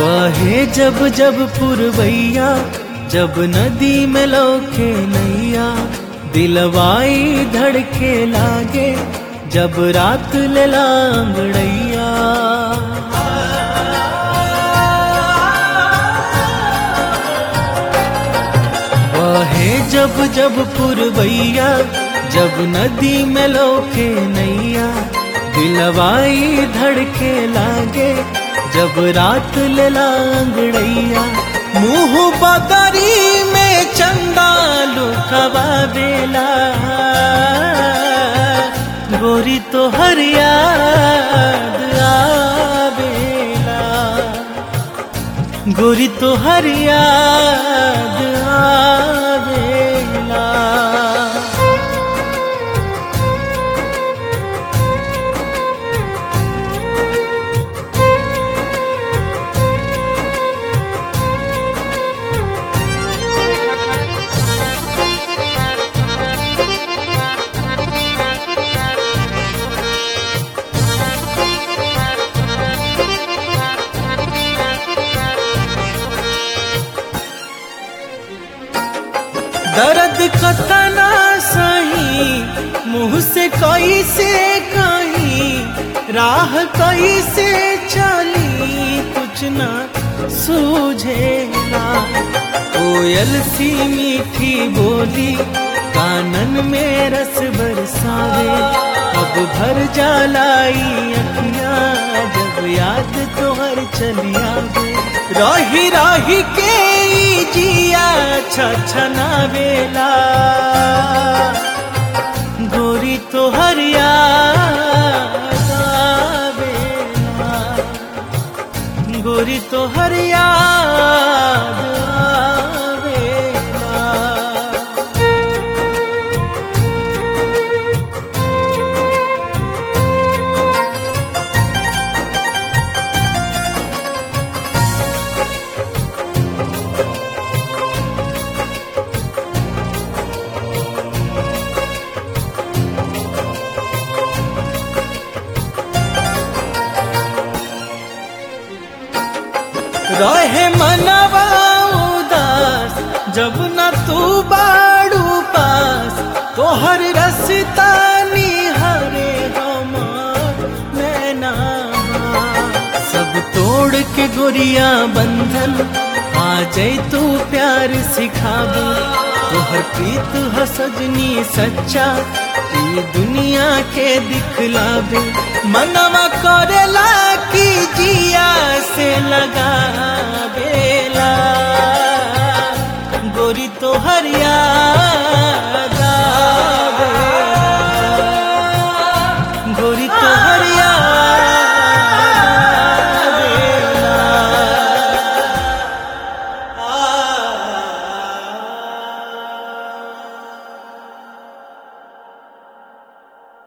बहे जब जब पुरवैया जब नदी में लौके नैया दिलवाई धड़के लागे जब रात ले लांगड़ैया बहे जब जब पुरवैया जब नदी में लौके नैया दिलवाई धड़के लागे जब रात ले लांगड़ैया मुंह बदरी में चंदा लुकवा बेला गोरी तो हर याद आवेला गोरी तो हर याद आवेला दर्द कतना सही मुंह से कैसे कहीं राह कैसे चली कुछ ना सूझेला कोयल सी मीठी बोली कानन में रस बरसावे अब भर जालाई अखियां जब याद तोहर चलिया रही रही के ई जिया छछना बेला गोरी तो हर याद आवेला गोरी तो हर याद आवेला रहे मनवा उदास जब न तू बाड़ू पास तोहर रसता निहरे हमार नैना सब तोड़ के गोरिया बंधन आ जाई तू प्यार सिखाबो तोहर प्रीत ह सजनी सच्चा ई दुनिया के दिखलाबे मनवा करेला की जिया से लगा